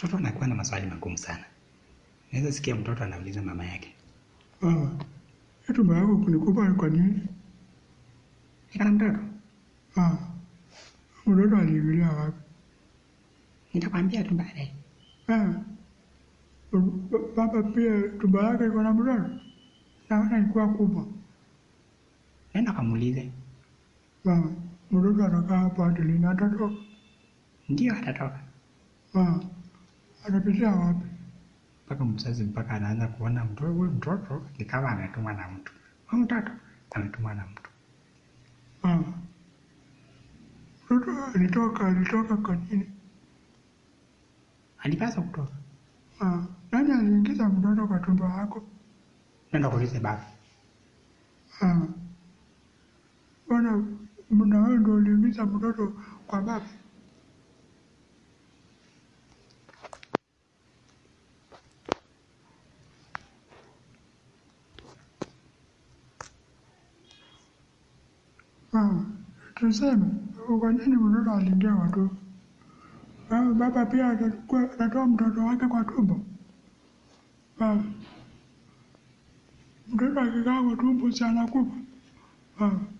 Mtoto anakuwa na maswali magumu sana. Naweza sikia mtoto anauliza mama yake, Baba, hii tumbo yako kunikupa kwa nini? niko na mtoto, Ah, mtoto aliingilia wapi? nitakwambia tu baadaye. Ah, b- baba pia tumbo yake iko na mtoto? Naona ilikuwa kubwa. Nenda kamuulize, Baba, mtoto atakaa hapa hadi lini? Atatoka? ndio atatoka. Ah, atapitia wapi? Mpaka mzazi mpaka anaanza kuona mtoto, huyu mtoto ni kama ametumwa na mtu, huyu mtoto ametumwa na mtu. Ah, mtoto alitoka, alitoka kwa nini? Alipaswa kutoka. Ah, nani aliingiza mtoto kwa tumbo yako? Nenda kuulize baba. Ah, bwana, na wewe ndio uliingiza mtoto kwa baba? Ah, tuseme kwa nini mtoto aliingia kwa tumbo? Ah, baba pia atachukua- atatoa mtoto wake kwa tumbo? Ah, mtoto akikaa kwa tumbo si anakufa? Ah,